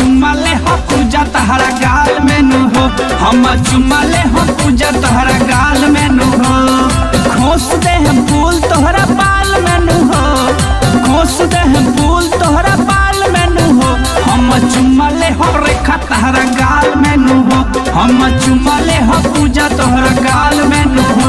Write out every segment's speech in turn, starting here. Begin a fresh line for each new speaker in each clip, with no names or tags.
चुम्मा ले हो पूजा तहरा गाल में नु हो हम चुम्मा ले हो पूजा तहरा गाल में नु हो खोस दे हम फूल तोहरा बाल में नु हो खोस दे हम फूल तोहरा बाल में नु हो हम चुम्मा ले हो रेखा तहरा गाल में नु हो हम चुम्मा ले हो पूजा तोहरा गाल में नु हो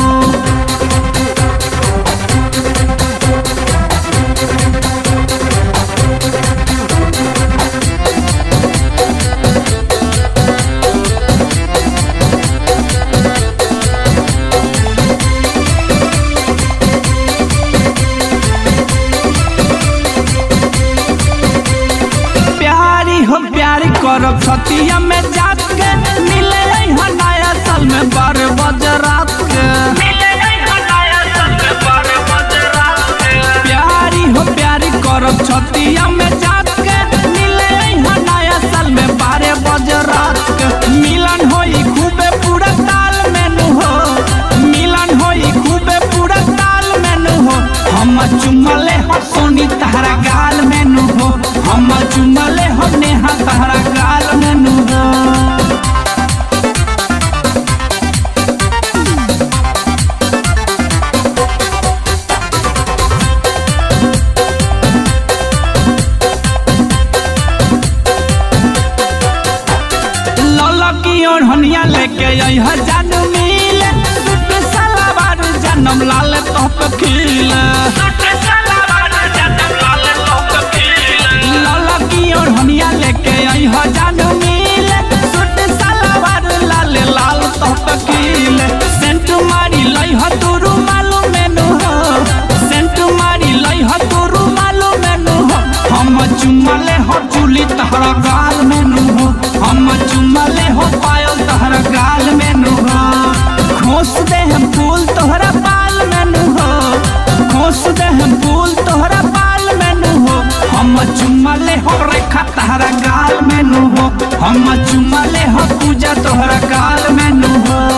प्यारी हो प्यारी करब छतिया में जात के मिले हो नया साल में बारह बजे रात के प्यारी हो प्यारी करब छतिया में जात के मिले हो नया साल में बारह बजे रात के मिलन होई खूबे पूरा ताल में नु हो मिलन होई खूबे पूरा ताल में नु हो हम चुमले हो सोनी तहरा गाल में नु हो हम चुमले हो नेहा तहरा गाल में नु हो लौला की ओढ़निया लेके आई है जानू मिल सुट सलवार जन्म लाल तोप खिल लौला की ओढ़निया लेके आई है जानू मिल सुट सलवार लाल लाल तोप खिल सेंट मारी लई है तू रुमालू मेनू हो सेंट मारी लई है तू रुमालू मेनू हो हम चुमले हो चुली तहरा गाल मेनू हो हम चुमले हो पायल तहरा गाल मेनू हो खोस दे हम फूल तोहरा बाल मेनू हो खोस दे हम फूल तोहरा बाल मेनू हो हम चुमले हो रेखा तहरा गाल मेनू हो हम चुमले हो पूजा तोहरा गाल मेनू हो